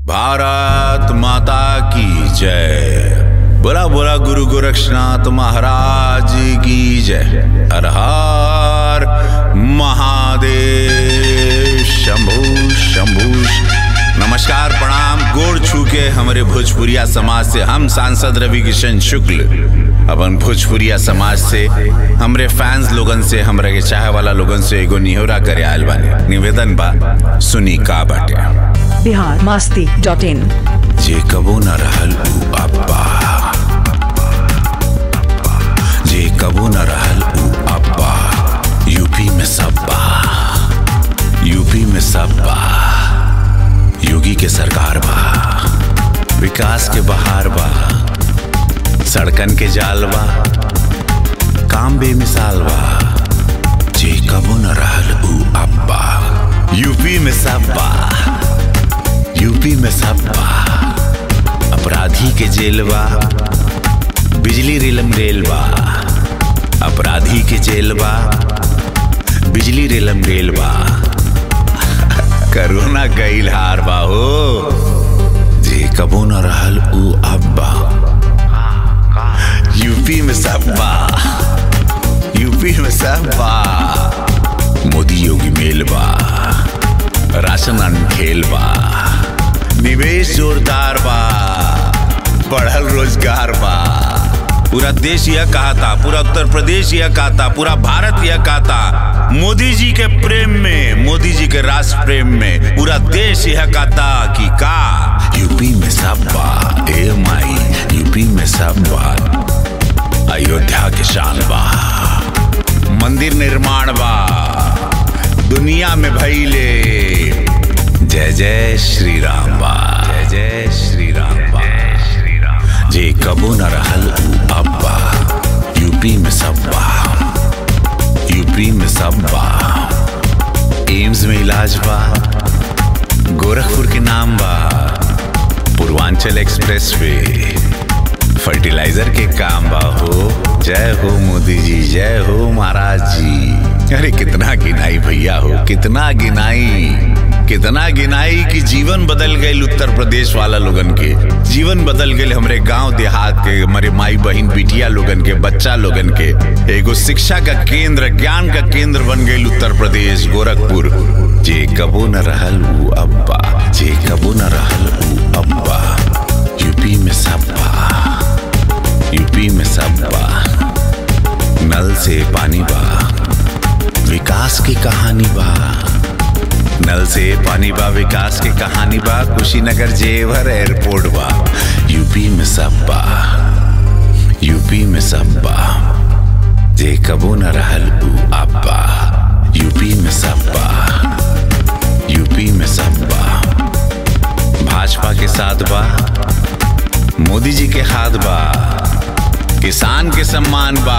भारत माता की जय बोला बोला गुरु गोरक्षनाथ महाराज की जय हर हर महादेव शंभु शंभु नमस्कार प्रणाम गोड़ छू के हमारे भोजपुरिया समाज से हम सांसद रवि किशन शुक्ल अपन भोजपुरिया समाज से हमरे फैंस लोगन से हमरा के चाहे वाला लोगन से एगो निहोरा करे आयल बानी निवेदन बा सुनी का बाटे बिहार मस्ती डॉट इन जे कबो न रहल ऊ अब्बा जे कबो न रहल ऊ अब्बा यूपी में सब्बा यूपी में सब्बा योगी के सरकार बा विकास के बहार बा सड़कन के जाल बा काम बेमिसाल बा जे कबो न रहल ऊ अब्बा यूपी में सब्बा यूपी में सब्बा अपराधी के जेल बा बिजली रेलम रेल बा अपराधी के जेल बा बिजली रेलम रेल बा करोना गईल हार बा हो जे कबो न रहल ऊ अब्बा यूपी में सब्बा यूपी में सब्बा मोदी योगी मेल बा राशन अनखेल बा निवेश जोरदार बा बढ़ल रोजगार बा पूरा देश यह कहा था पूरा उत्तर प्रदेश यह कहा था पूरा भारत यह कहा था मोदी जी के प्रेम में मोदी जी के राष्ट्र प्रेम में पूरा देश यह कहा था कि का यूपी में सब बा ए माई यूपी में सब बा अयोध्या के शान बा मंदिर निर्माण बा दुनिया में भैले जय जय श्री राम बा जय जय श्री राम बा जे कबो न रहल ऊ अब्बा यूपी में सब्बा यूपी में सब्बा एम्स में इलाज बा गोरखपुर के नाम बा पूर्वांचल एक्सप्रेस वे फर्टिलाइजर के काम बा हो जय हो मोदी जी जय हो महाराज जी अरे कितना गिनाई भैया हो कितना गिनाई कितना गिनाई कि जीवन बदल गए उत्तर प्रदेश वाला लोगन के जीवन बदल गए हमरे गांव देहात के हमारे माई बहन बिटिया लोगन के बच्चा लोगन के एगो शिक्षा का केंद्र ज्ञान का केंद्र बन गए उत्तर प्रदेश गोरखपुर जे कबो न रहल ऊ अब्बा जे कबो न रहल ऊ अब्बा यूपी में सब्बा यूपी में सब्बा नल से पानी बा विकास की कहानी बा नल से पानी बा विकास की कहानी बा कुशीनगर जेवर एयरपोर्ट बा यूपी में सब बा यूपी में सब बा जे कबो न रहल ऊ अब्बा यूपी में सब बा यूपी में सब बा भाजपा के साथ बा मोदी जी के हाथ बा किसान के सम्मान बा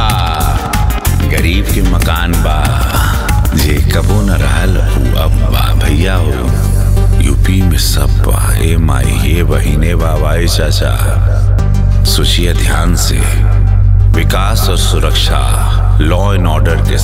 गरीब के मकान बा जे कबो न रहल ऊ अब्बा भैया हो यूपी में सब बा ए माई हे बहिने बाबाई चाचा सोचिए ध्यान से विकास और सुरक्षा लॉ एंड ऑर्डर के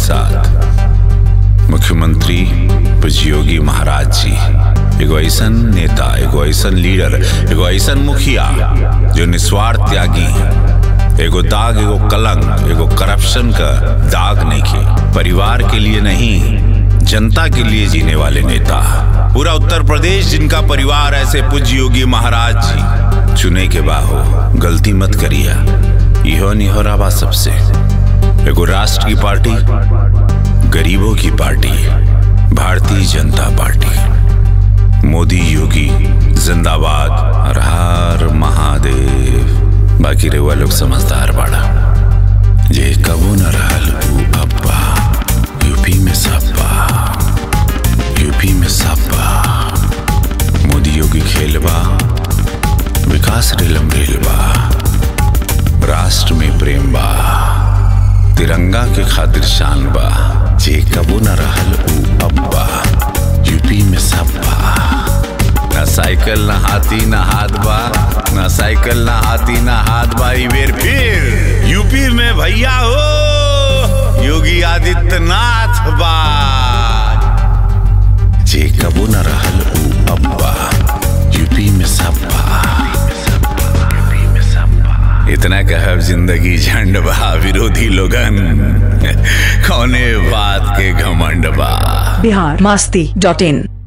साथ मुख्यमंत्री योगी महाराज जी एगो ऐसन नेता एगो ऐसन लीडर एगो ऐसन मुखिया जो निस्वार्थ त्यागी है एगो दाग एगो कलंक एगो करप्शन का दाग नहीं की परिवार के लिए नहीं जनता के लिए जीने वाले नेता पूरा उत्तर प्रदेश जिनका परिवार ऐसे पूज्य योगी महाराज जी चुने के बाहो गलती मत करिया इहो निहोरा बा सबसे एगो राष्ट्र की पार्टी गरीबों की पार्टी भारतीय जनता पार्टी मोदी योगी जिंदाबाद हर हर महादेव बाकी रेवा लोग समझदार बाड़ा जे कबो न रहल ऊ अब्बा यूपी में सब्बा यूपी में सब्बा मोदी योगी खेलबा विकास रेलम रेलबा राष्ट्र में प्रेम बा तिरंगा के खातिर शान बा जे कबो न रहल ऊ अब्बा यूपी में सब्बा ना साइकिल ना हाथी ना हाथ बा ना साइकिल ना हाथी ना हाथ बा ई बेर फिर यूपी में भैया हो योगी आदित्यनाथ बा जे कबो न रहल ऊ अब्बा यूपी में इतना कहब जिंदगी झंड बा विरोधी लोगन कौने बात के घमंड बा बिहार मस्ती डॉट इन